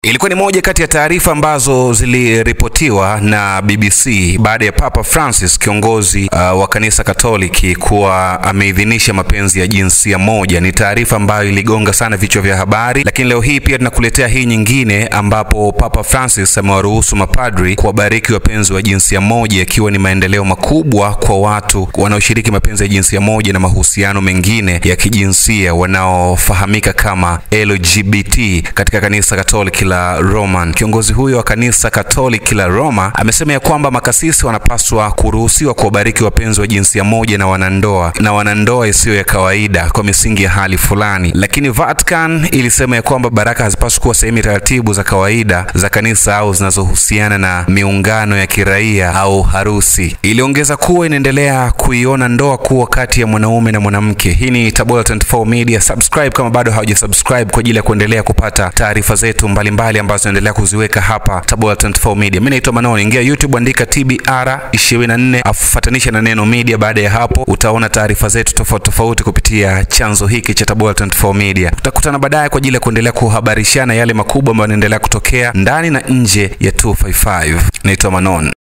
Ilikuwa ni moja kati ya taarifa ambazo ziliripotiwa na BBC baada ya Papa Francis, kiongozi uh, wa kanisa Katoliki kuwa ameidhinisha mapenzi ya jinsia moja. Ni taarifa ambayo iligonga sana vichwa vya habari, lakini leo hii pia tunakuletea hii nyingine ambapo Papa Francis amewaruhusu mapadri kuwabariki wapenzi wa jinsia moja, ikiwa ni maendeleo makubwa kwa watu wanaoshiriki mapenzi ya jinsia moja na mahusiano mengine ya kijinsia wanaofahamika kama LGBT katika kanisa Katoliki la Roman. Kiongozi huyo wa kanisa Katoliki la Roma amesema ya kwamba makasisi wanapaswa kuruhusiwa kuwabariki wapenzi wa jinsia moja na wanandoa na wanandoa isiyo ya kawaida kwa misingi ya hali fulani, lakini Vatican ilisema ya kwamba baraka hazipaswi kuwa sehemu ya taratibu za kawaida za kanisa au zinazohusiana na miungano ya kiraia au harusi. Iliongeza kuwa inaendelea kuiona ndoa kuwa kati ya mwanaume na mwanamke. Hii ni Tabora 24 Media. Subscribe kama bado haujasubscribe kwa ajili ya kuendelea kupata taarifa zetu mbalimbali mbali ambazo tunaendelea kuziweka hapa Tabora 24 Media. Mimi naitwa Manon, ingia YouTube andika TBR 24 afuatanisha na neno media. Baada ya hapo utaona taarifa zetu tofauti tofauti kupitia chanzo hiki cha Tabora 24 Media. Tutakutana baadaye kwa ajili ya kuendelea kuhabarishana yale makubwa ambayo yanaendelea kutokea ndani na nje ya 255. Naitwa Manon.